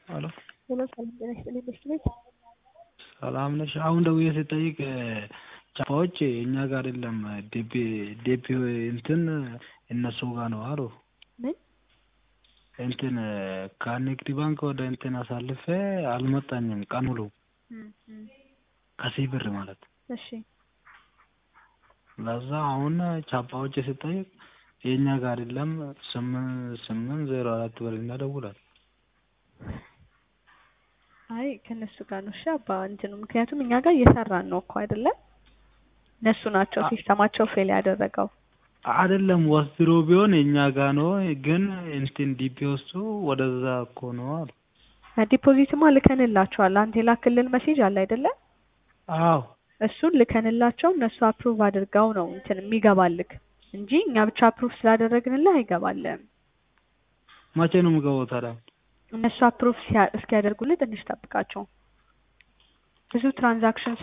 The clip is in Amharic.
ሄሎ ሄሎ ሰላም ጤና ይስጥልኝ በሽት ቤት ሰላም ነሽ? አሁን ደውዬ ስጠይቅ ጫፋዎች እኛ ጋር የለም ዴፒ ዴፒ እንትን እነሱ ጋር ነው አሉ። ምን እንትን ከንግድ ባንክ ወደ እንትን አሳልፌ አልመጣኝም ቀን ሙሉ እም፣ እም፣ ከዚህ ብር ማለት እሺ ለዛ አሁን ቻፓዎች ስጠይቅ የእኛ ጋር የለም ስምንት ስምንት ዜሮ አራት በልና ደውላል። አይ ከእነሱ ጋር ነው እሺ አባ እንትኑ ምክንያቱም እኛ ጋር እየሰራን ነው እኮ አይደለም እነሱ ናቸው አ- ሲስተማቸው ፌል ያደረገው አይደለም ወስድሮ ቢሆን የእኛ ጋር ነው፣ ግን እንትን ዲፒ ውስጡ ወደዛ እኮ ነው አሉ። ዲፖዚትማ ልከንላቸዋል አንተ የላክልን መሴጅ አለ አይደለ አዎ እሱን ልከንላቸው እነሱ አፕሩቭ አድርገው ነው እንትን የሚገባልክ እንጂ እኛ ብቻ አፕሩቭ ስላደረግንልህ አይገባልህም መቼ ነው የምገባው ታዲያ? እነሱ አፕሩቭ እስኪያደርጉልህ ትንሽ ጠብቃቸው ብዙ ትራንዛክሽን